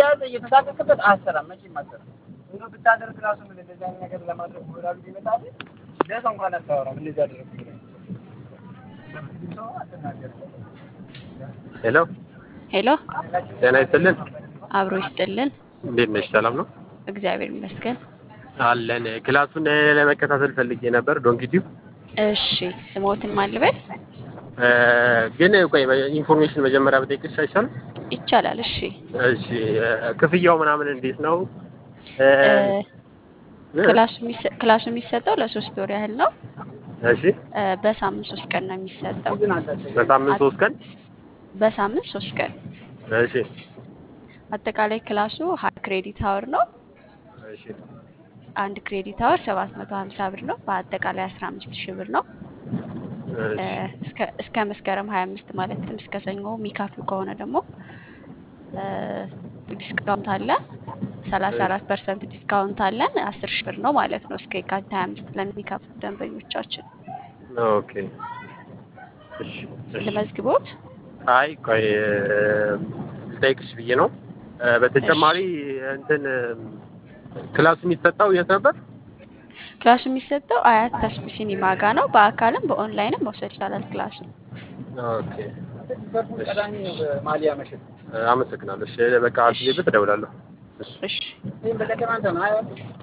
እየያዘ እየተሳቀቅበት አሰራም መቼም አሰራም። እንደው ብታደርግ ራሱ ምን እንደዚህ አይነት ነገር ለማድረግ ወላሉ ቢመጣል ለሰው እንኳን አታወራም። እንደዚህ አደረግኩ ብለህ ሰው አትናገርም። ሄሎ ሄሎ ጤና ይስጥልን። አብሮ ይስጥልን። እንዴት ነሽ? ሰላም ነው እግዚአብሔር ይመስገን። አለን። ክላሱን ለመከታተል ፈልጌ ነበር ዶንኪቲው እሺ ስሞትን ማልበል ግን ቆይ ኢንፎርሜሽን መጀመሪያ ብጠይቅሽ አይሻልም? ይቻላል? እሺ እሺ ክፍያው ምናምን እንዴት ነው? እ፣ ክላሱ የሚሰ- ክላሱ የሚሰጠው ለሶስት ወር ያህል ነው። እሺ እ፣ በሳምንት ሶስት ቀን ነው የሚሰጠው። በሳምንት ሶስት ቀን በሳምንት ሶስት ቀን እሺ አጠቃላይ ክላሱ ሀያ ክሬዲት አወር ነው። እሺ አንድ ክሬዲት አወር ሰባት መቶ ሀምሳ ብር ነው። በአጠቃላይ አስራ አምስት ሺህ ብር ነው። እ፣ እሺ እስከ- እስከ መስከረም ሀያ አምስት ማለትም እስከ ሰኞ የሚካፍሉ ከሆነ ደግሞ እ፣ ዲስካውንት አለ። ሰላሳ አራት ፐርሰንት ዲስካውንት አለን። አስር ሺህ ብር ነው ማለት ነው እስከ የካቲት ሀያ አምስት ለሚካፍሉ ደንበኞቻችን ኦኬ እሺ እሺ ልመዝግቦት። አይ ቆይ ልጠይቅሽ ብዬ ነው። እ፣ በተጨማሪ እንትን ክላሱ የሚሰጠው የት ነበር? ክላሱ የሚሰጠው አያት ተስቢ ሲኒማ ጋ ነው። በአካልም በኦንላይንም መውሰድ ይቻላል ክላሱ። ኦኬ ዘርፉ ቀዳሚ ነው በማሊያ መሸጥ። አመሰግናለሁ። እሺ በቃ አስቤበት እደውላለሁ። እሺ እሺ ይህም በለቀን አንተ ነው አይወል